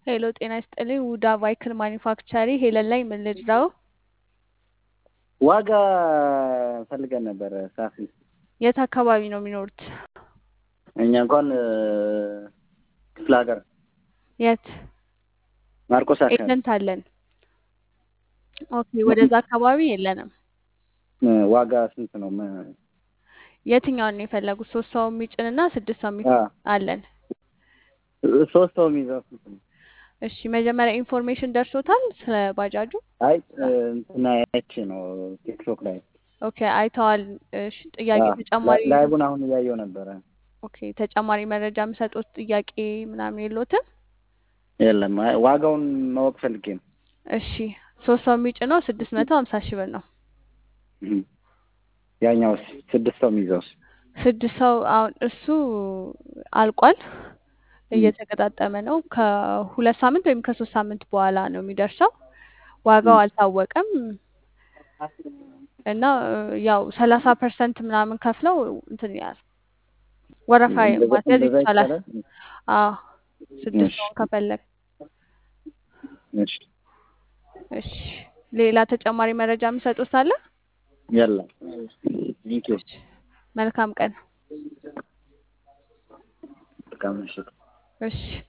ሄሎ ጤና ይስጥልኝ ውዳ ቫይክል ማኒፋክቸሪ ሄለን ላይ ምን ልርዳው? ዋጋ ፈልገን ነበረ ሳፊ። የት አካባቢ ነው የሚኖሩት? እኛ እንኳን ክፍለ ሀገር የት? ማርቆስ አካባቢ ኤጀንት አለን። ኦኬ ወደዛ አካባቢ የለንም። ዋጋ ስንት ነው? ም- የትኛውን ነው የፈለጉት? ሶስት ሰው የሚጭንና ስድስት ሰው የሚጭን አ- አለን። ሶስት ሰው የሚይዘው ስንት ነው? እሺ መጀመሪያ ኢንፎርሜሽን ደርሶታል ስለ ባጃጁ? አይ እንትና ያቺ ነው ቲክቶክ ላይ ኦኬ አይተዋል። እሺ ጥያቄ አ፣ ተጨማሪ ላይ- ላይቡን አሁን እያየው ነበረ። ኦኬ ተጨማሪ መረጃ የምሰጡት ጥያቄ ምናምን የሎትም? የለም አይ ዋጋውን ማወቅ ፈልጌ ነው። እሺ ሶስት ሰው የሚጭነው ስድስት መቶ ሀምሳ ሺህ ብር ነው። እም። ያኛው ስድስት ሰው የሚይዘውስ? ስድስት ሰው አሁን እሱ አልቋል፣ እም። እየተገጣጠመ ነው። ከሁለት ሳምንት ወይም ከሶስት ሳምንት በኋላ ነው የሚደርሰው። ዋጋው እም። አልታወቀም እና እ፣ ያው ሰላሳ ፐርሰንት ምናምን ከፍለው እንትን ያል ወረፋ እንደዛ ማስያዝ እንደዛ ይቻላል። ይቻላል። አዎ ስድስት እሺ ሰውን ከፈለግ እሺ እሺ። ሌላ ተጨማሪ መረጃ የሚሰጡት አለ? የለም። ቴንኪው እሺ መልካም ቀን። በጣም እሺ። እሺ